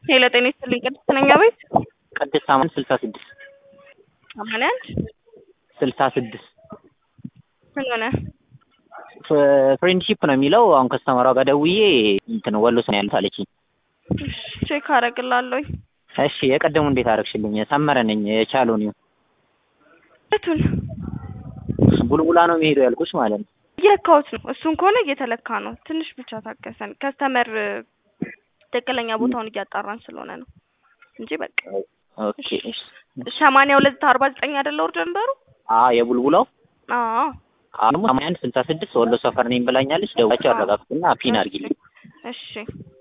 ሄሎ ጤና ይስጥልኝ ቅድስት ነኝ አቤት ቅድስት ሳምንት ስልሳ ስድስት ሰማንያ አንድ ስልሳ ስድስት ምን ሆነ ፍሬንድሺፕ ነው የሚለው አሁን ከስተመሯ ጋር ደውዬ እንትን ወሎ ስን ያሉት አለችኝ እሺ ቼክ አደርግላለሁኝ እሺ የቀደሙ እንዴት አደረግሽልኝ ሰመረ ነኝ የቻለውን ይሁን የቱን ቡልቡላ ነው የሚሄደው ያልኩሽ ማለት ነው እየለካሁት ነው እሱን ከሆነ እየተለካ ነው ትንሽ ብቻ ታገሰን ከስተመር ትክክለኛ ቦታውን እያጣራን ስለሆነ ነው እንጂ በቃ ኦኬ ሰማንያ ሁለት አርባ ዘጠኝ አይደለ ኦርደር ነበሩ አ የቡልቡላው አዎ አሁን ሰማንያ አንድ ስልሳ ስድስት ወሎ ሰፈር ነኝ ብላኛለች ደውላቸው አረጋግጡና ፒን አድርጊልኝ እሺ